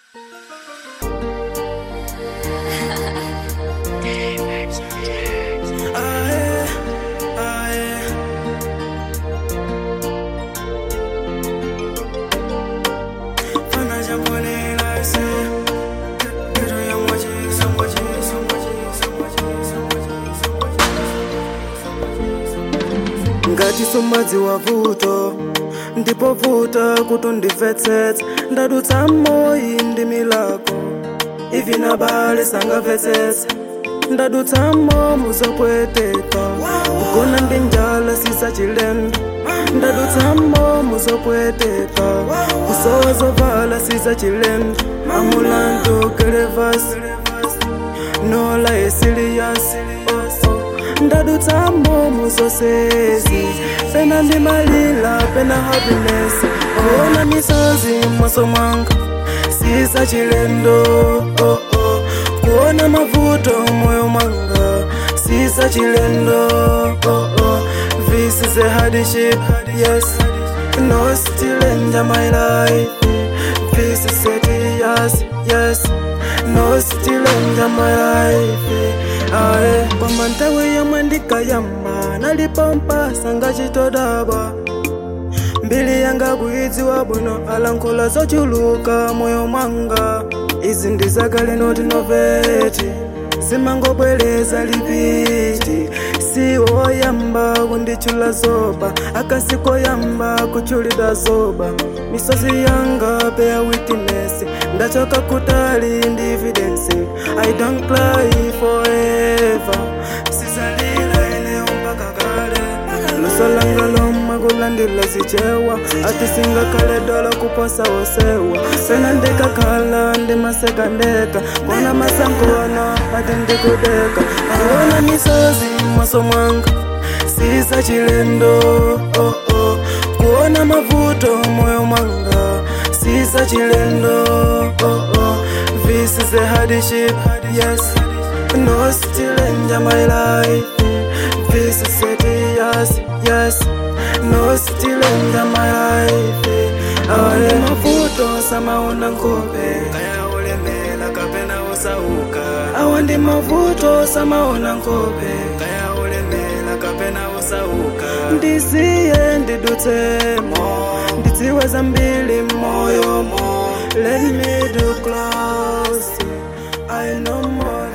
ngati sumadzi wa vuto ndipo vuta kuti undimvetsetse ndadutsa moyi ndi milako ivi na bale sangamvetsetse ndadutsa momu zopweteka kugona ndi njala sisa chilendo ndadutsa momu zopweteka kusowa zovala sisa chilendo amulandu kelevasi nola esiliyasi ndadutsa momu zosezi pena ndi malila pena happiness kuona misozi mmaso mwanga sisa chilendo oh, oh. kuona mavuto moyo mwanga sisa chilendo oh, oh. this is a hardship yes no still enjoy my life this is a yes yes no still enjoy my life aye kwamba nthawi yomwe ndikayamba nalipompa sangachitodabwa mbili yanga kuidziwa bwino alankhula zochuluka moyo mwanga izi ndi zakale noti noveti simangobwereza lipiti siwo oyamba kunditchula zoba akasikoyamba kuchulidwa zoba misozi yanga bear witness ndachoka kutali ndi evidence i don't cry forever sizalila eneo mpaka kale luso langa lomwe kulandila zichewa atisinga kale dola kuposa wosewa pena ndikakhala ndimasekandeka kona masankona ati ndikudeka kuona misozi mmaso mwanga sisa chilendo oh, oh. kuona mavuto moyo mwanga sisa chilendo oh, oh. this is a hardship yes no still enjoy my life this is it yes yes no still enjoy my life ale mavuto samaona nkhope kaya ulemela kapena usauka awa ndi mavuto samaona nkhope kaya ulemela kapena usauka ndisiye ndidutsemo ndidziwe zambiri mmoyomo let me do close i know more